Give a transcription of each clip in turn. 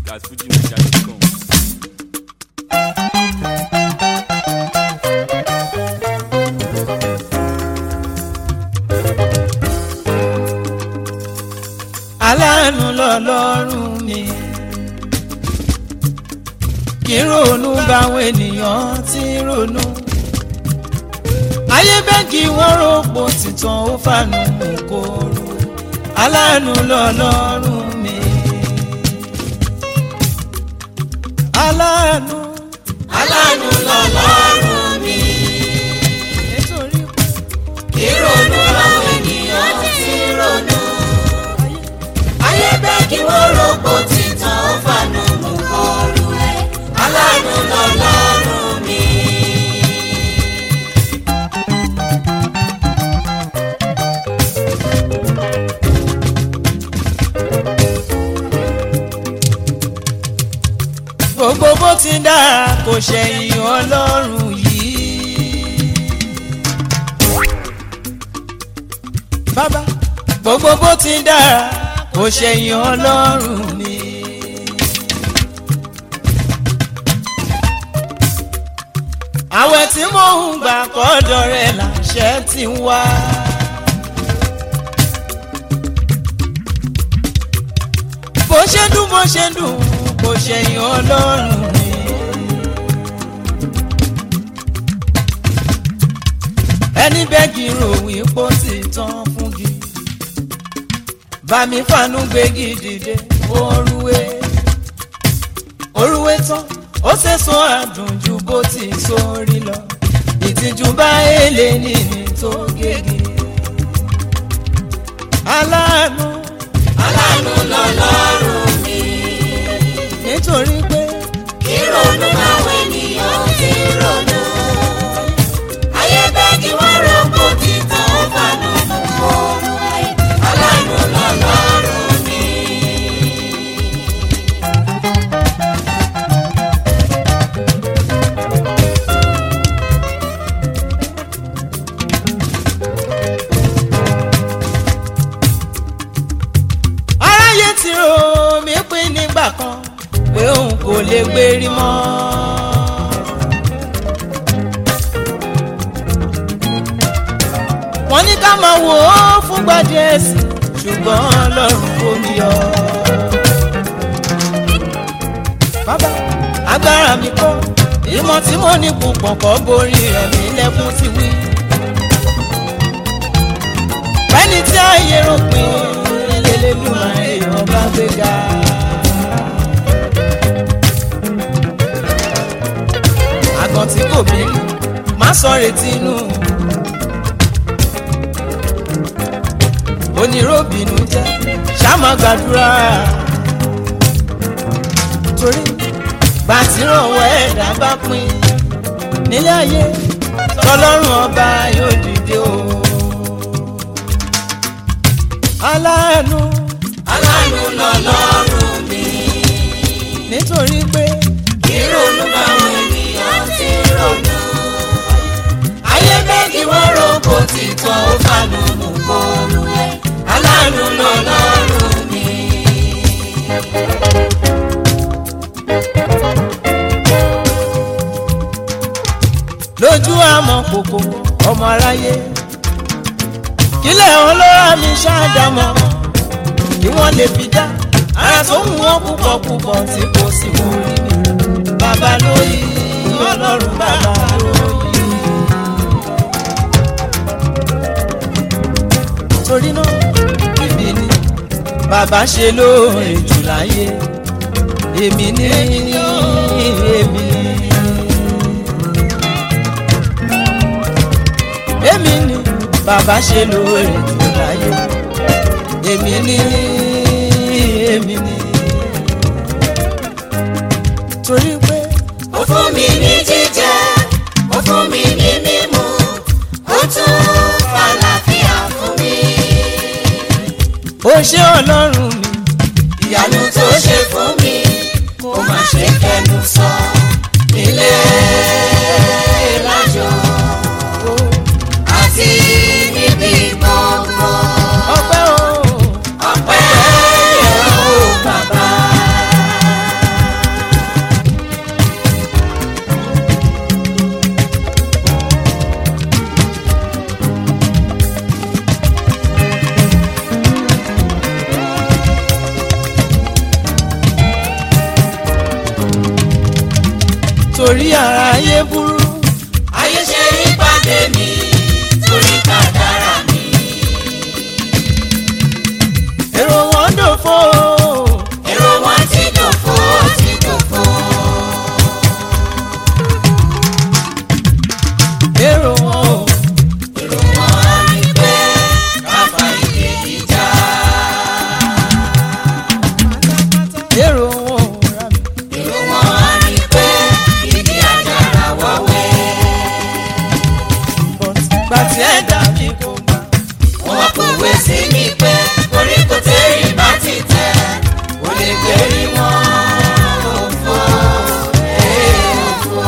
that's fujinaija.com. aláàánú lọ́lọ́run mi kí ronú báwọn ènìyàn ti ronú ayé bẹ́ẹ̀kì wọ́n rògbò tìtàn ó fànù kóró aláàánú lọ́lọ́run mi aláàánú aláàánú lọ́lọ́run mi nítorí pé ìrònú làwọn ènìyàn ti ronú ayé bẹ́ẹ̀ kí wọ́n rògbò títàn ó fànù mú kọrù ẹ̀ aláàánú lọ́lọ́run mi. gbogbo bó ti dára kò ṣẹ̀yìn ọlọ́run yìí. bàbá gbogbo bó ti dára kò ṣẹ̀yìn ọlọ́run mi. àwẹ̀ tí mò ń gbà kọ́dọ̀ rẹ̀ làṣẹ ti ń wá. bó ṣe dùn bó ṣe dùn kò ṣẹ̀yìn ọlọ́run mi. ẹni bẹ́ẹ̀gì ròyìn pọ̀ sí tán fún gi. bàmí fànú gbégi dìde orúwé. orúwé tán ó ṣèṣọ àdùn ju bó ti sórí lọ. ìtìjú bá èlé nìní tó gègé. aláàánú aláàánú lọ́lọ́run mi nítorí pé ìrònú làwọn ènìyàn ti ronú ayé bẹ́ẹ̀ kí wọ́n rògbò títàn ó fànù mú kọrù ẹ̀ aláàánú lọ́lọ́run mi. aráyé ti rò mí pín nígbà kan pé òun kò lè gbérí mọ́. wọ́n ní ká máa wò ó fúngbà díẹ̀ sí ṣùgbọ́n ọlọ́run kò mí yọ. bàbá agbára mi kọ́ ìmọ̀ tí mo ní púpọ̀ kọ́ borí ẹ̀mí lẹ́kún ti wí. bẹ́ẹ̀ni tí ayé rò pé lélẹ́dùnmáyé ọba gbéga. àgàn tí kò bí má sọ retí inú. oníròbìnú jẹ́ ṣáàmà gbàdúrà. torí gbàtírànwọ́ ẹ̀dá bá pín nílé ayé tọlọ́run ọba yóò dìde o. aláàánú aláàánú lọ́lọ́run mi nítorí pé ìrònú báwọn ènìyàn ti ronú ayé bẹ́ẹ̀ kí wọ́n rògbò títàn ó fànù mú kọrù ẹ̀ aláàánú lọ́lọ́run mi. lójú àmọ́ kòkò ọmọ aráyé kílẹ̀ ọlọ́ra mi ṣáàdámọ́ kí wọ́n lè fi dá ara tó mú wọn púpọ̀ púpọ̀ tí kò sí mú rí mi bàbá lóyè ọlọ́run bàbá lóyè. torí náà èmi ni bàbá ṣe lóore jù láyé èmi ni èmi ni. èmi ni bàbá ṣe lóore jù láyé èmi ni èmi ni torí pé ó fún mi ní jíjẹ ó fún mi ní mímu ó tún fàlàfíà fún mi. ó ṣe ọlọ́run mi ìyanu tó ṣe fún mi kó má ṣe kẹnu sọ nílé lájọ àti níbi gbogbo. ọpẹ́ o ọpẹ́ yẹ ó bàbá. torí ara ayé burú. ayé ṣe rí pàdé mi torí kádàrá mi. èrò wọn dòfo. èrò wọn ti dòfo ti dòfo. èrò wọn ò. èrò wọn ni pé káfa ìdè ìjà. èrò wọn ò rà mí. èrò wọn ni pé ìdí àjàrà wọ́wẹ́. but gbà tí ẹ dà mí kò gbà. wọ́n kọ̀wé sí mi pé koríko tẹ́rì bá ti tẹ̀ kò lè gbérí wọn. òfò ee òfò.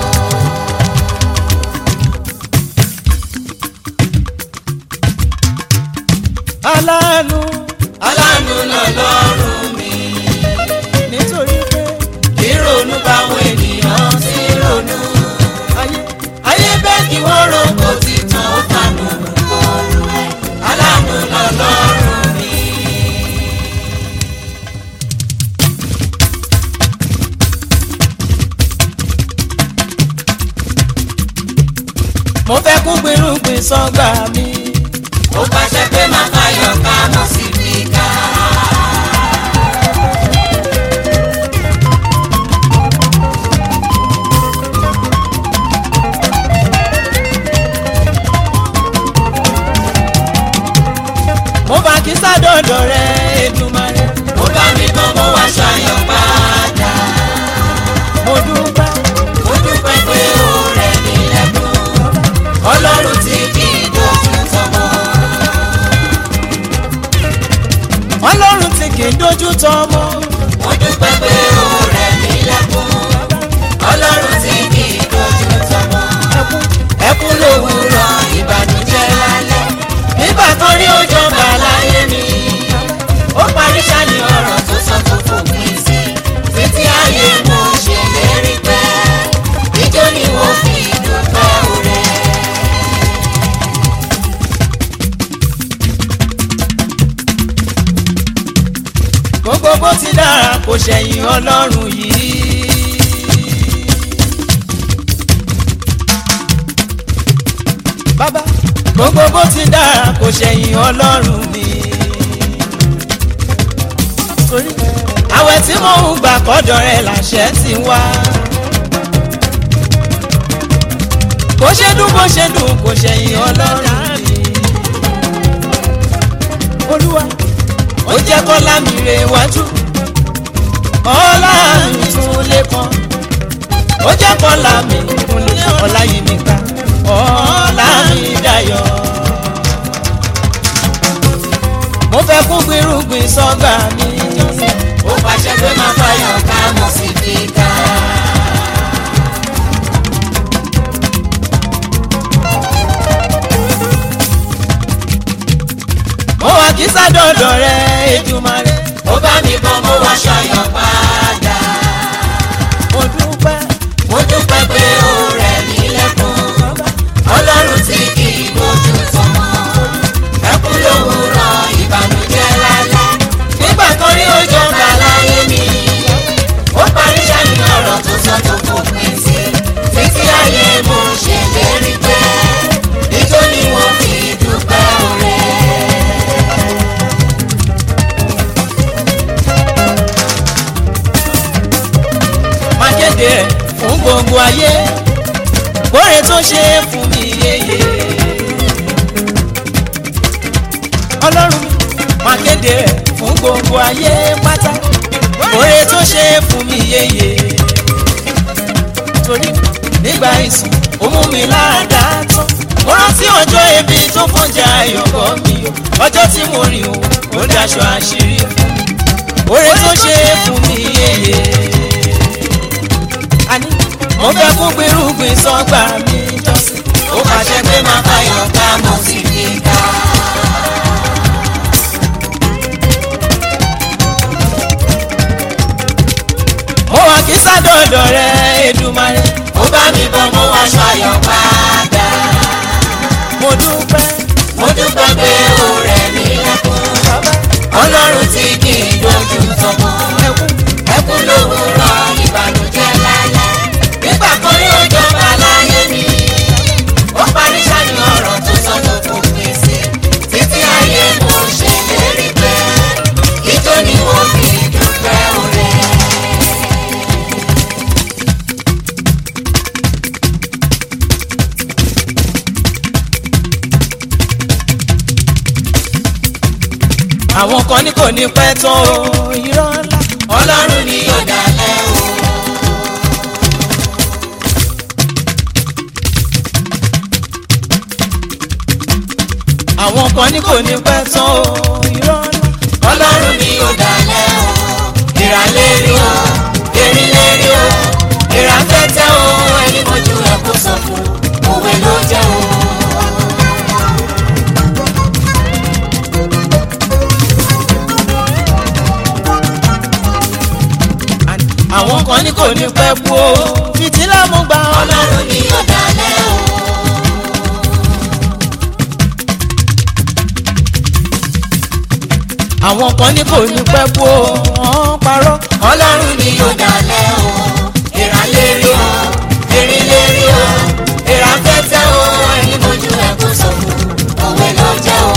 aláàánú aláàánú lọ́lọ́run mi. nítorí pé ìrònú báwọn ènìyàn ti ronú. ayé ayé bẹ́ẹ̀ kí wọ́n rògbò títàn ó fànù kọlu ẹ̀. aláàánú lọ́lọ́run mi. mo fẹ́ kún gbèrúgbìn sọ́gbà mi. ó pàṣẹ pé máa fàyọ̀ ká mọ̀ sí fìkà. mo bá kí sádọ̀dọ̀ rẹ̀ Èdùmàrè. ó bá mi bọ́ mo wá ṣàyọ̀ padà. mo dúpẹ́ mo dúpẹ́ pé ó rẹ̀ mí lẹ́kùn. ọlọ́run tí kì í dojú tọmọ. ọlọ́run tí kì í dojú tọmọ. mo dúpẹ́ pé ó rẹ̀ mí lẹ́kùn. ọlọ́run tí kì í dojú tọmọ. ẹkún ẹkún lówùúrọ̀ ìbànújẹ́ lálẹ́. nígbà kan rí òjò bà láyé mi. ó parí sani ọ̀rọ̀ tó sọ tó fòpin sí. títí ayé mo ṣèlérí pé ijó ni mo fi dúpẹ́ òrẹ́. gbogbo bó ti dára kò ṣẹ̀yìn ọlọ́run yìí. bàbá gbogbo bó ti dára kò ṣẹ̀yìn ọlọ́run mi. torí àwẹ̀ tí mò ń gbà kọ́dọ̀ rẹ̀ làṣẹ ti wá. bó ṣe dùn bó ṣe dùn kò ṣẹ̀yìn ọlọ́run mi. olúwa ó jẹ́ kọ́lá mi rè wájú ọlá mi tún lé kan ó jẹ́ kọ́lá mi tún lé ọlá yìí mi ká ọlá mi dayọ̀ mo fẹ́ kún gbìrúgbìn sọ́gbà mi ó pàṣẹ pé máa fàyọ̀ ká mọ̀ sí fìkà. mo wà kí sádọ̀dọ̀ rẹ Èdùmàrè ó bá mi bọ́ mo wá ṣàyọ̀ padà. mo dúpẹ́ mo dúpẹ́ pé ó rẹ̀ mí lẹ́kùn. ọlọ́run tí kì í bójú tọmọ. ẹkún lówùúrọ̀ ìbànújẹ́ lálẹ́. nígbà kan rí òjò gbà láyé mi. ó parí sani ọ̀rọ̀ tó sọ tó fòpin sí. títí ayé mo ṣèlérí pé ijó ni wọ́n fi dúpẹ́ òrẹ́. má kéde rẹ̀ fún gbogbo ayé kóre tó ṣe é fún mi yéye. ọlọ́run má kéde rẹ̀ fún gbogbo ayé pátá kóre tó ṣe é fún mi yéye. torí nígbà ìsìn ó mú mi lára tán mo rántí ọjọ́ ebi tó fọ́njà ayọ̀bọ mi o ọjọ́ tí mo rìn o ó daṣọ àṣírí fún mi kóre tó ṣe é fún mi yéye àní mo fẹ́ kún gbèrúgbìn sọ́gbà mi jọ́sìn. ó pàṣẹ pé máa fàyọ̀ ká mọ̀ sí fìkà. mo wà kí sádọ̀dọ̀ rẹ Èdùmàrè. ó bá mi bọ́ mo wá ṣàyọ̀ padà. mo dúpẹ́ mo dúpẹ́ pé ó rẹ̀ mí lẹ́kùn. bàbá ọlọ́run tí kì í dojú tọmọ. ẹkún ẹkún lówùúrọ̀ ìbànújẹ́ lálẹ́. nígbà àwọn kan ní kò ní pẹ́ tán o irọ́ ńlá. ọlọ́run ni yóò dalẹ̀ o. àwọn kan ní kò ní pẹ́ tán o irọ́ ńlá. ọlọ́run ni yóò dalẹ̀ o. ìrànlérí o erinlérí o ìrànfẹ́tẹ́ o ẹni mojú ẹ̀ kó sọ fún òwe ló jẹ́ o. àwọn kan ní kò ní pẹ́ kú o fìtílà mú gbà ọ́. ọlọ́run ni yóò dalẹ̀ o. àwọn kan ní kò ní pẹ́ kú o wọ́n parọ́. ọlọ́run ni yóò dalẹ̀ o. ìrànlérí o erinlérí o ìrànfẹ́tẹ́ o ẹni mojú ẹ̀ kó sọ fún òwe ló jẹ́ o.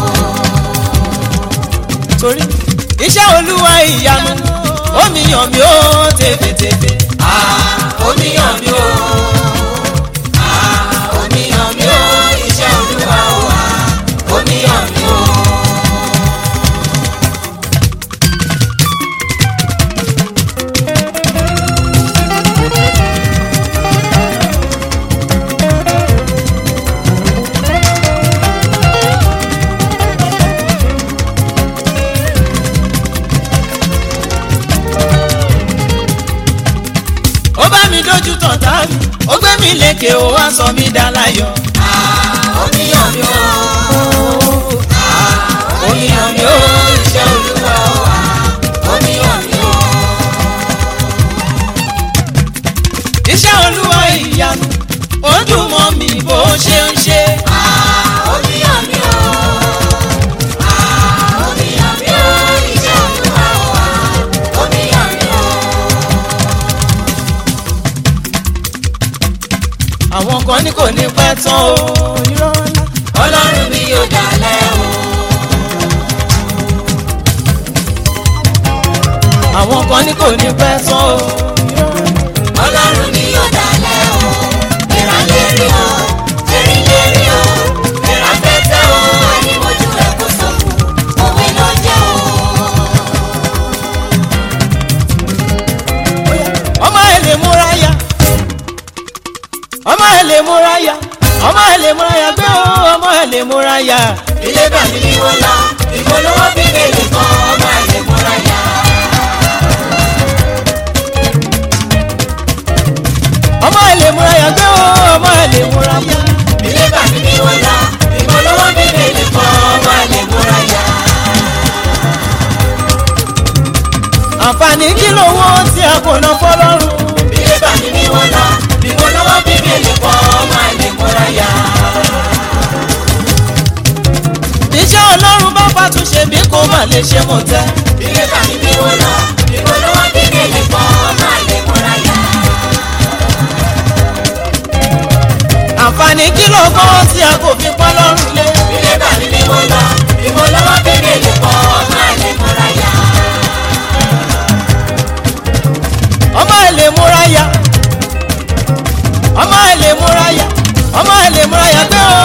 torí iṣẹ́ olúwa ìyanu omi yàn mí ó tèfètèfè. Ah, oníyàn mi o. Ah, oníyàn mi o. Iṣẹ́ olúwa o. Ah, oníyàn mi o. ó bá mi dójú tàn tá mi ó gbé mi lékè ó wá sọ mí dá láyọ̀. Ah, oníyàn mi o. Ah, oníyàn mi o. Iṣẹ́ olúwa o. Ah, oníyàn mi o. iṣẹ́ olúwa ìyanu ó dùn mọ́ mi bó ṣe ń ṣe. Ah, oníyàn mi o. Ah, oníyàn mi o. Iṣẹ́ olúwa o. Ah, oníyàn mi o. àwọn kan ní kò ní pẹ́ tán o irọ́ ńlá. ọlọ́run mi yóò dalẹ̀ o. àwọn kan ní kò ní pẹ́ tán o irọ́ ńlá. ọlọ́run ni yóò dalẹ̀ o. ìrànlérí o erinlérí o ìrànfẹ́tẹ́ o ẹni mojú ẹ̀ kó sọ fún òwe ló jẹ́ o. ọmọ ẹ lè múra ya ọmọ ẹ lè múra ya ọmọ ẹ lè múra ya gbé o ọmọ ẹ lè múra ya. ilé bàbí ni wọ́n lọ ìpolówó bíbélì kan ọmọ àlè múra yá. ọmọ ẹ lè múra ya gbé o ọmọ ẹ lè múra ya. ilé bàbí ni wọ́n lọ ìpolówó bíbélì kan ọmọ àlè múra yá. àǹfààní kí lówó tí a kò ná fọlọ́run. ilé bàbí ni wọ́n lọ ìpolówó bíbélì kan ọmọ àlè múra yá. iṣẹ́ ọlọ́run bá fàtúnṣe bí kò má lè ṣe mọ̀ tẹ́. ilé bàbí ni wọ́n lọ ìpolówó bíbélì kan ọmọ àlè múra yá. àǹfààní kí lówó tí a kò fi pọ́ lọ́rùn lé. ilé bàbí ni wọ́n lọ ìpolówó bíbélì kan ọmọ àlè múra yá. ọmọ ẹ lè múra ya ọmọ ẹ lè múra ya ọmọ ẹ lè múra ya gbé o